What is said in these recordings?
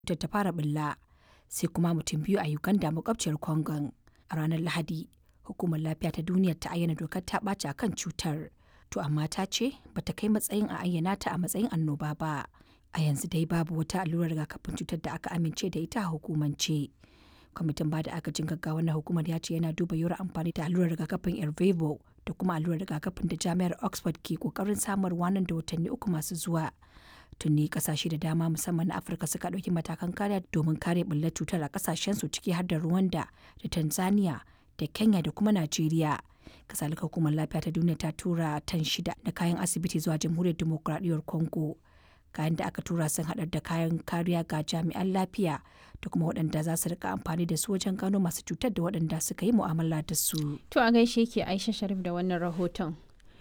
cutar ta fara ɓulla, sai kuma mutum biyu a Uganda makwabciyar Congon. A ranar Lahadi, Hukumar Lafiya ta Duniya ta ayyana dokar ta ɓaci a kan cutar, to amma ta ce ba ta kai matsayin a ayyana ta a matsayin annoba ba. A yanzu dai babu wata allurar rigakafin cutar da aka amince da ita a hukumance. Kwamitin ba da agajin gaggawa na hukumar ya ce yana duba yiwuwar amfani da allurar rigakafin Ervebo da kuma allurar rigakafin da Jami'ar Oxford ke kokarin samarwa nan da watanni uku masu zuwa. Tuni kasashe da dama musamman na Afirka suka ɗauki matakan kariya domin kare ɓullar cutar a kasashensu ciki har da Rwanda da Tanzania da Kenya da kuma Najeriya. Kasalika hukumar lafiya ta duniya ta tura tan shida da kayan asibiti zuwa jamhuriyar demokuraɗiyyar Congo. Kayan da aka tura sun haɗar da kayan kariya ga jami'an lafiya da kuma waɗanda za su rika amfani da su wajen gano masu cutar da waɗanda suka yi mu'amala da su. To a gaishe ke Aisha Sharif da wannan rahoton.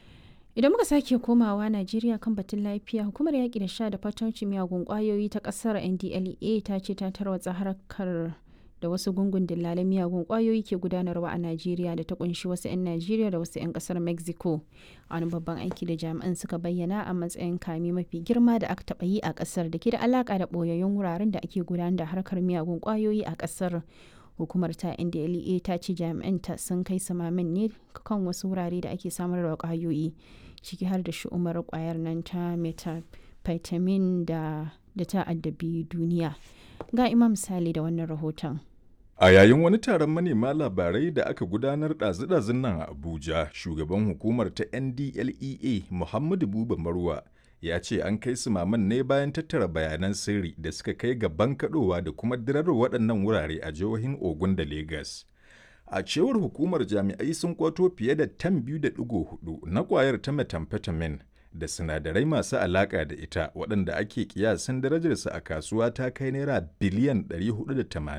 Idan muka sake komawa Najeriya kan batun lafiya, hukumar yaƙi da sha da fatauci miyagun ƙwayoyi ta ƙasar NDLEA ta ce ta tarwatsa harkar da wasu gungun dillalan miyagun ƙwayoyi ke gudanarwa a Najeriya da ta kunshi wasu 'yan Najeriya da wasu 'yan ƙasar Mexico. Wani babban aiki da jami'an suka bayyana a matsayin kame mafi girma da aka taɓa yi a ƙasar da ke da alaƙa da ɓoyayyun wuraren da ake gudanar da harkar miyagun ƙwayoyi a ƙasar. hukumar ta ndlea ta ce jami'anta sun kai samamin ne kan wasu wurare da ake samar da kwayoyi ciki har da shi'umar kwayar nan ta methamphetamine da da ta addabi duniya ga imam sale da wannan rahoton A yayin wani taron manema labarai da aka gudanar ɗazu-ɗazun nan a Abuja, shugaban hukumar ta NDLEA Muhammadu Buba Marwa ya ce an kai su maman ne bayan tattara bayanan sirri da suka kai ga bankaɗowa da kuma dirar waɗannan wurare a jihohin Ogun da Legas. A cewar hukumar jami'ai sun kwato fiye da tan biyu da ɗigo hudu na ƙwayar ta methamphetamine da sinadarai masu alaƙa da ita waɗanda ake kiyasin darajarsa a kasuwa ta kai naira biliyan 480